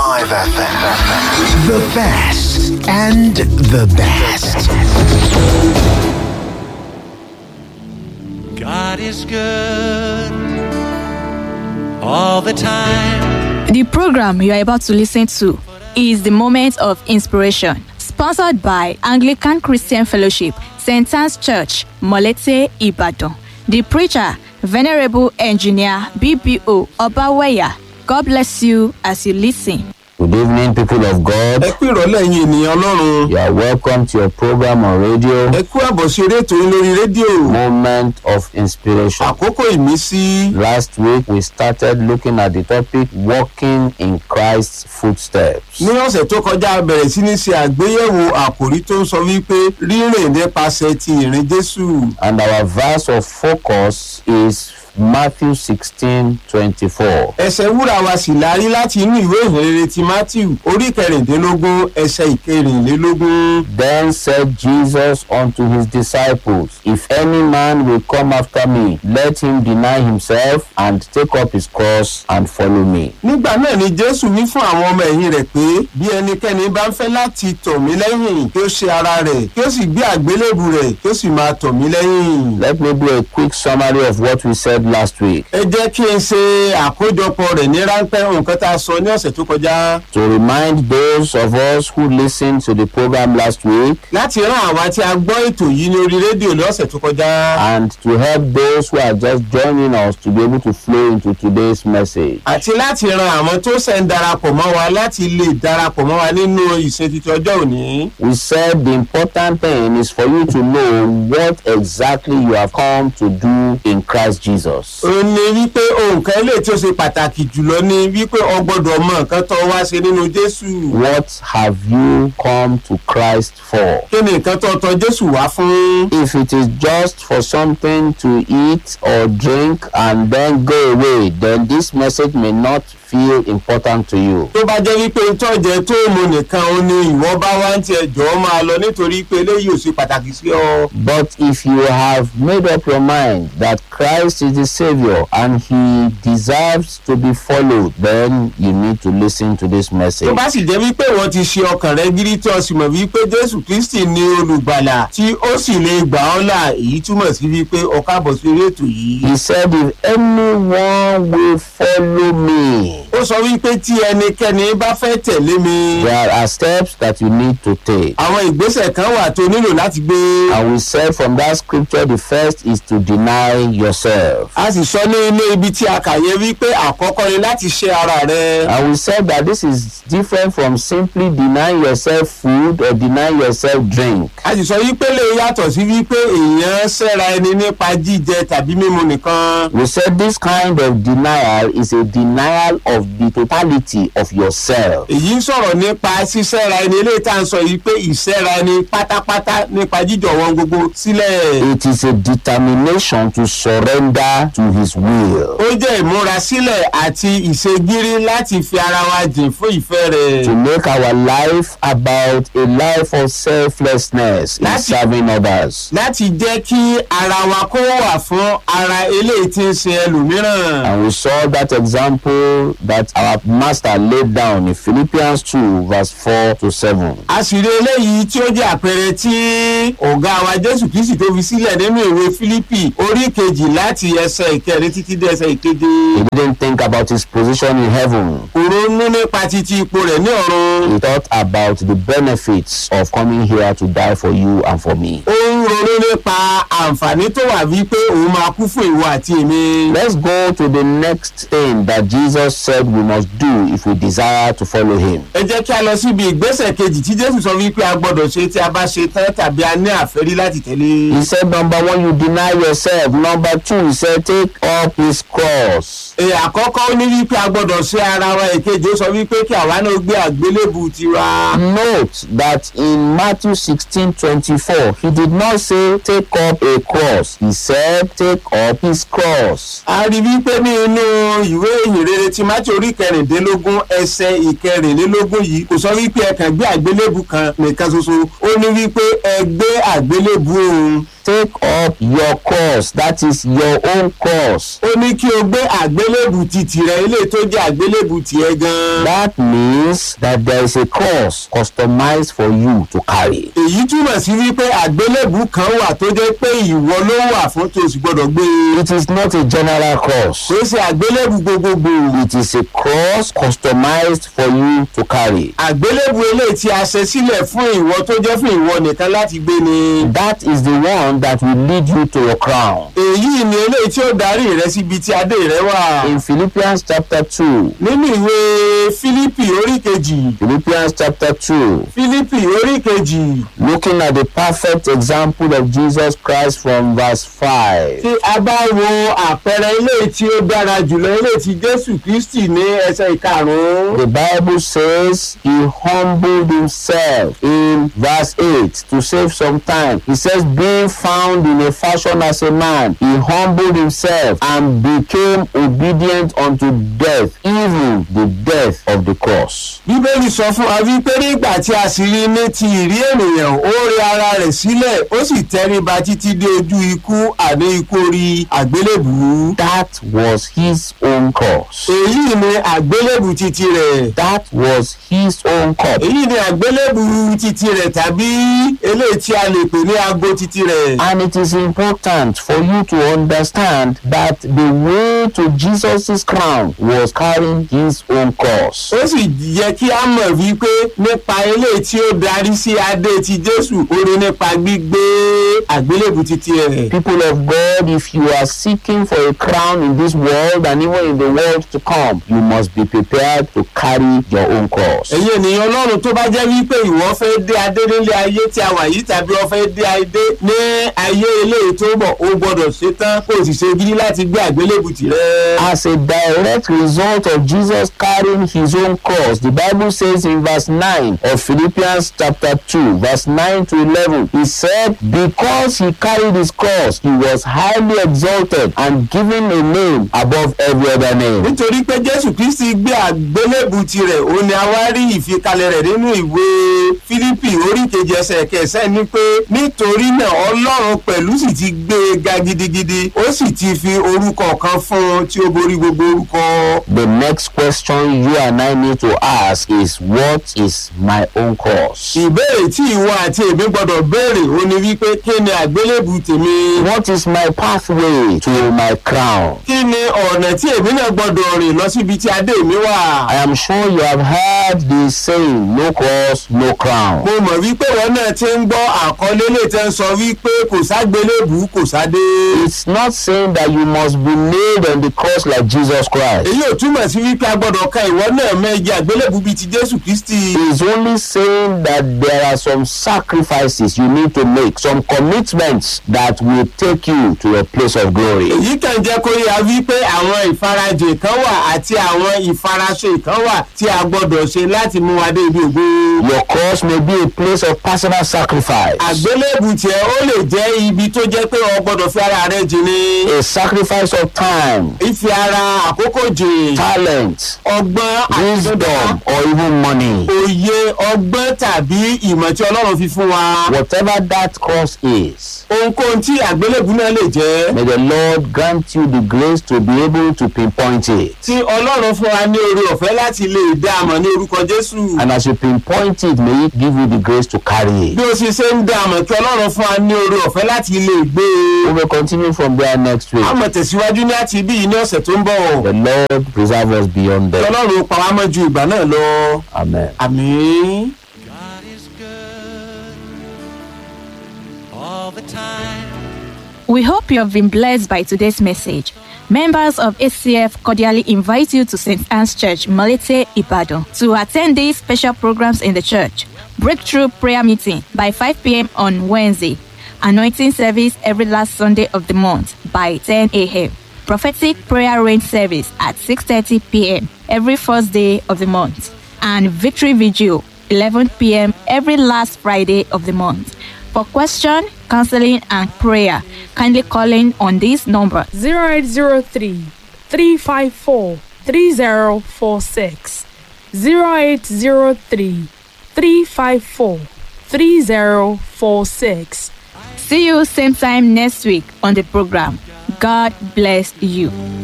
105 FM. The best and the best. God is good all the time. The program you are about to listen to is the Moment of Inspiration, sponsored by Anglican Christian Fellowship, St. Anne's Church, Molete, Ibadan. The preacher, Venerable Engineer BBO Obaweya. God bless you as you listen. Good evening, people of God. ẹ kú ìrọ̀lẹ́ yín ènìyàn ọlọ́run You are welcome to your program on radio, ẹ kú àbọ̀ sí eré ètò yín lórí rédíò Moment of Inspiration. àkókò ìmísí Last week, we started looking at the topic Walking in Christ's Footsteps. ní ọ̀sẹ̀ tó kọjá a bẹ̀rẹ̀ sí ní ṣe àgbéyẹ̀wò àkòrí tó ń sọ wípé rírìn nípasẹ̀ ti ìrìn jésù And our verse of focus is Matthew 16 24. ẹsẹ̀ wúrà wa sì lárí láti inú ìwé ìhìnrere ti matthew orí kẹrìndínlógún ẹsẹ̀ ìkẹrìnlélógún Then said Jesus unto his disciples, If any man will come after me, let him deny himself and take up his cross and follow me. nígbà náà ni jésù wí fún àwọn ọmọ ẹ̀yìn rẹ̀ pé bí ẹnikẹ́ni bá ń fẹ́ láti tọ̀ mí lẹ́yìn kí ó ṣe ara rẹ̀ kí ó sì gbé àgbélébù rẹ̀ kí ó sì máa tọ̀ mí lẹ́yìn. Let me do a quick summary of what we said last week. ẹ jẹ́ kí n ṣe àkójọpọ̀ rẹ̀ ní ráńpẹ́ nǹkan tá a sọ ní ọ̀sẹ̀ tó kọjá To remind those of us who listened to the program last week láti rán àwa tí a gbọ́ ètò yìí ní orí rédíò ní ọ̀sẹ̀ tó kọjá and to help those who are just joining us to be able to flow into today's message. àti láti ran àwọn tó ṣẹ̀ ń darapọ̀ mọ́ wa láti lè darapọ̀ mọ́ wa nínú ìsìn títí ọjọ́ òní. We said the important thing is for you to know what exactly you have come to do in Christ Jesus. ó ní wípé ohun kan lè tí ó ṣe pàtàkì jùlọ ní wípé o gbọ́dọ̀ mọ nǹkan tó wá ṣe nínú jésù. What have you come to Christ for? kí ni nǹkan tó tọ jésù wá fún. If it is just for something to eat or drink and then go away, then this message may not feel important to you. tó bá jẹ́ wípé tọ́jẹ́ tó mú nìkan ó ní ìwọ bá wá ń tiẹ̀ jọ́ máa lọ nítorí pé eléyìí ò ṣe pàtàkì sí ọ. But if you have made up your mind that Christ is the Savior and He deserves to be followed, then you need to listen to this tó message. bá sì jẹ́ wípé wọ́n ti ṣe ọkàn rẹ gírí tí o sì mọ̀ wípé jésù kristi ní olùgbàlà tí ó sì lè gbà ọ́ là èyí túmọ̀ sí wípé o káàbọ̀ sí orí ètò yìí. He said, If anyone will follow me, ó sọ wípé tí ẹnikẹ́ni bá fẹ́ tẹ̀lé mi there are steps that you need to take. àwọn ìgbésẹ̀ kan wà tó nílò láti gbé. And we said from that scripture, the first is to deny yourself. a sì sọ ní ilé ibi tí a kà yẹ wípé àkọ́kọ́ ni láti ṣe ara rẹ. And we said that this is different from simply denying yourself food or denying yourself drink. a sì sọ wípé lè yàtọ̀ sí wípé èèyàn ṣẹ́ra ẹni nípa jíjẹ tàbí mímu nìkan. We said this kind of denial is a denial of the totality of yourself. èyí ń sọ̀rọ̀ nípa ṣíṣẹ́ra ẹni eléyìí tá à ń sọ yìí pé ìṣẹ́ra ẹni pátápátá nípa jíjọ̀wọ́ gbogbo sílẹ̀. It is a determination to surrender to His will, ó jẹ́ ìmúrasílẹ̀ àti ìṣègírí láti fi ara wa jìn fún ìfẹ́ rẹ̀. to make our life about a life of selflessness in Láti- serving others. láti jẹ́ kí ara wa kó wà fún ara eléyìí tí ń ṣe ẹlòmíràn. And we saw that example that our master laid down in Philippians 2, verse 4 to 7. a sì rí eléyìí tí ó jẹ́ àpẹẹrẹ tí ọ̀gá wa jésù kristi tó fi sílẹ̀ nínú ìwé fílípì orí kejì láti ẹsẹ̀ ìkẹrin títí dé ẹsẹ̀ ìkeje. He didn't think about his position in heaven. kò ronú nípa títí ipò rẹ̀ ní ọ̀run. He thought about the benefits of coming here to die for you and for me. ó ń ronú nípa àǹfààní tó wà wípé òun máa kú fún ìwọ àti èmi. Let's go to the next thing that Jesus said we must do if we desire to follow him. ẹ jẹ́ kí a lọ síbi ìgbésẹ̀ kejì tí jésù sọ wípé a gbọ́dọ̀ ṣe tí a bá ṣe tán tàbí a ní àfẹ́rí láti tẹ̀lé. He said, number one, you deny yourself. Number two, he said, take up his cross. èyí àkọ́kọ́ ó ní wípé a gbọ́dọ̀ ṣe ara wa èkejì ó sọ wípé kí àwa náà gbé àgbélébù tiwa. Note that in Matthew 16 24, he did not say, take up a cross. He said, take up his cross. a rí wípé ní inú ìwé ìhìnrere ti láti orí kẹrìndínlógún ẹsẹ̀ ìkẹrìnlélógún yìí kò sọ wípé ẹ kàn gbé àgbélébù kan nìkan ṣoṣo ó ní wípé ẹ gbé àgbélébù òun take up your cross that is your own cross. ó ní kí o gbé àgbélébù ti tìrẹ ilé tó jẹ́ àgbélébù tiẹ̀ gan. that means that there is a cross customized for you to carry. èyí túmọ̀ sí wípé àgbélébù kan wà tó jẹ́ pé ìwọ ló wà fún tó o sì gbọ́dọ̀ gbé e. it is not a general cross. kò ṣe àgbélébù gbogbogbò. it is a cross customized for you to carry. àgbélébù eléyìí tí a ṣe sílẹ̀ fún ìwọ tó jẹ́ fún ìwọ nìkan láti gbé ni. that is the one that will lead you to your crown. èyí ni eléyìí tí ó darí rẹ síbi tí adé rẹ wà. in philippians chapter two nínú ìwé fílípì orí kejì philippians chapter two fílípì orí kejì looking at the perfect example of jesus christ from verse five. tí a bá wo àpẹẹrẹ eléyìí tí ó dára jùlọ eléyìí tí jésù kristi ní ẹsẹ̀ ìkarùn-ún. The Bible says he humbled himself in verse 8 to save some time. He says, being found in a fashion as a man, he humbled himself and became obedient unto death, even the death of the cross. bíbélì sọ fún wa wípé nígbà tí a sì rí ní ti ìrí ènìyàn ó rí ara rẹ̀ sílẹ̀ ó sì tẹríba títí dé ojú ikú àní ikú orí àgbélébùú. That was his own cross. èyí ni àgbélébù titi rẹ̀. That was his own cup. èyí ni àgbélébù titi rẹ̀ tàbí eléyìí tí a lè pè ní aago titi rẹ̀. And it is important for you to understand that the way to Jesus' crown was carrying his own cross. ó sì yẹ kí a mọ̀ wípé nípa eléyìí tí ó darí sí adé ti jésù ó ní nípa gbígbé àgbélébù titi rẹ̀. People of God, if you are seeking for a crown in this world and even in the world to come, you must be prepared to carry your own cross. ẹ̀yin ènìyàn ọlọ́run tó bá jẹ́ wípé ìwọ fẹ́ dé adé nílé ayé tí a wà yìí tàbí ọ fẹ́ dé adé ní ayé eléyìí tó bọ̀ o gbọ́dọ̀ ṣetán kó o sì ṣe gidi láti gbé àgbélébù tirẹ̀. As a direct result of Jesus carrying his own cross, the Bible says in verse 9 of Philippians chapter 2, verse 9 to 11, he said, Because he carried his cross, he was highly exalted and given a name above every other name. nítorí pé jésù kristi gbé àgbélébù tirẹ̀ ó ní a wá rí ìfikalẹ̀ rẹ̀ nínú ìwé fílípì orí kejì ẹsẹ̀ kẹsẹ̀ ni pé nítorí náà ọlọ́run pẹ̀lú sì ti gbé e ga gidigidi ó sì ti fi orúkọ kan fún un tí ó borí gbogbo orúkọ. The next question you and I need to ask is, What is my own cross? ìbéèrè tí ìwọ àti èmi gbọdọ̀ béèrè ó ní wípé kí ni àgbélébù tèmi. What is my pathway to my crown? kí ni ọ̀nà tí èmi náà gbọdọ̀ rìn lọ síbi tí adé mi wà. I am sure you have heard the saying, No cross, no crown. mo mọ̀ wípé wọn náà ti ń gbọ́ àkọlé lè tẹ́ ń sọ wípé kò ságbélébù kò sádé. It's not saying that you must be nailed on the cross like Jesus Christ. èyí ò túmọ̀ sí wípé a gbọ́dọ̀ ka ìwọ náà mẹ́jẹ àgbélébù bíi ti jésù kristi. It's only saying that there are some sacrifices you need to make, some commitments that will take you to a place of glory. èyí kàn jẹ́ kó yà wípé àwọn ìfarajìn kan wà àti àwọn ìfaraṣe kan wà tí a gbọ́dọ̀ ṣe láti mú wa dé ibi ògo. Your cross may be a place of personal sacrifice, àgbélébù tiẹ̀ ó lè jẹ́ ibi tó jẹ́ pé o gbọ́dọ̀ fi ara rẹ jìn ní. a sacrifice of time, ìfi ara àkókò jìn. talent, ọgbọ́n wisdom, or even money. òye ọgbọ́n tàbí ìmọ̀ tí ọlọ́run fi fún wa. Whatever that cross is, ohunkóhun tí àgbélébù náà lè jẹ́. may the Lord grant you the grace to be able to pinpoint it. tí ọlọ́run fún wa ní oore ọ̀fẹ́ láti lè dá a mọ̀ ní orúkọ jésù. And as you pinpoint it, may it give you the grace to carry it. bí o sì ṣe ń dá a mọ̀ kí ọlọ́run fún wa ní oore ọ̀fẹ́ láti lè gbé We e. will continue from there next week. a mọ̀ tẹ̀síwájú ní àti ibí yìí ní ọ̀sẹ̀ tó ń bọ̀. The Lord preserve us beyond kí that. ọlọ́run pa wá mọ́ ju ìgbà náà lọ. Amen. àmín. God is good all the time. We hope you have been blessed by today's message. Members of ACF cordially invite you to St. Anne's Church, Malete, Ibadan, to attend these special programs in the church. Breakthrough prayer meeting by 5 p.m. on Wednesday. Anointing service every last Sunday of the month by 10 a.m. Prophetic prayer rain service at 6:30 p.m. every first day of the month. And victory vigil 11 p.m. every last Friday of the month. For question, counseling, and prayer, kindly call in on this number 0803 354 3046 0803 354 3046. See you same time next week on the program. God bless you.